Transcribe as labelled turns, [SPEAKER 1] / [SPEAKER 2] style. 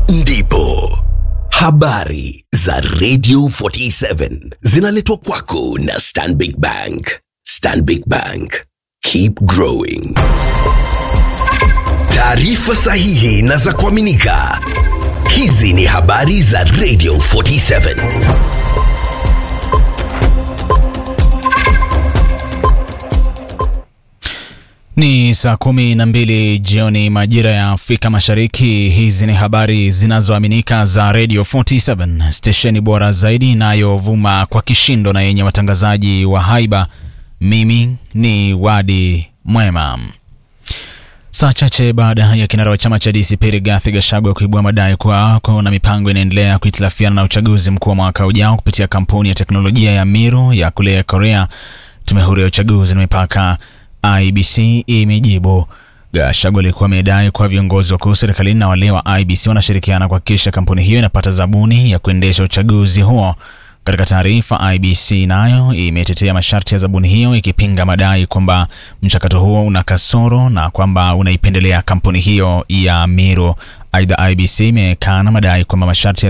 [SPEAKER 1] ndipo habari za Radio 47 zinaletwa kwako na Stanbic Bank. Stanbic Bank, keep growing. Taarifa sahihi na za kuaminika. Hizi ni habari za Radio 47.
[SPEAKER 2] Ni saa kumi na mbili jioni majira ya Afrika Mashariki. Hizi ni habari zinazoaminika za Radio 47 stesheni bora zaidi inayovuma kwa kishindo na yenye watangazaji wa haiba. Mimi ni Wadi Mwema. Saa chache baada ya kinara wa chama cha DCP Rigathi Gachagua kuibua madai kuwa kuna mipango inaendelea kuhitilafiana na uchaguzi mkuu wa mwaka ujao kupitia kampuni ya teknolojia ya Miru ya kule Korea, tume huru ya uchaguzi na mipaka IBC imejibu. Gachagua alikuwa amedai kuwa viongozi wakuu serikalini na wale wa IBC wanashirikiana kuhakikisha kampuni hiyo inapata zabuni ya kuendesha uchaguzi huo. Katika taarifa, IBC nayo imetetea masharti ya zabuni hiyo ikipinga madai kwamba mchakato huo una kasoro na kwamba unaipendelea kampuni hiyo ya Miru. Aidha, IBC imekana madai kwamba masharti ya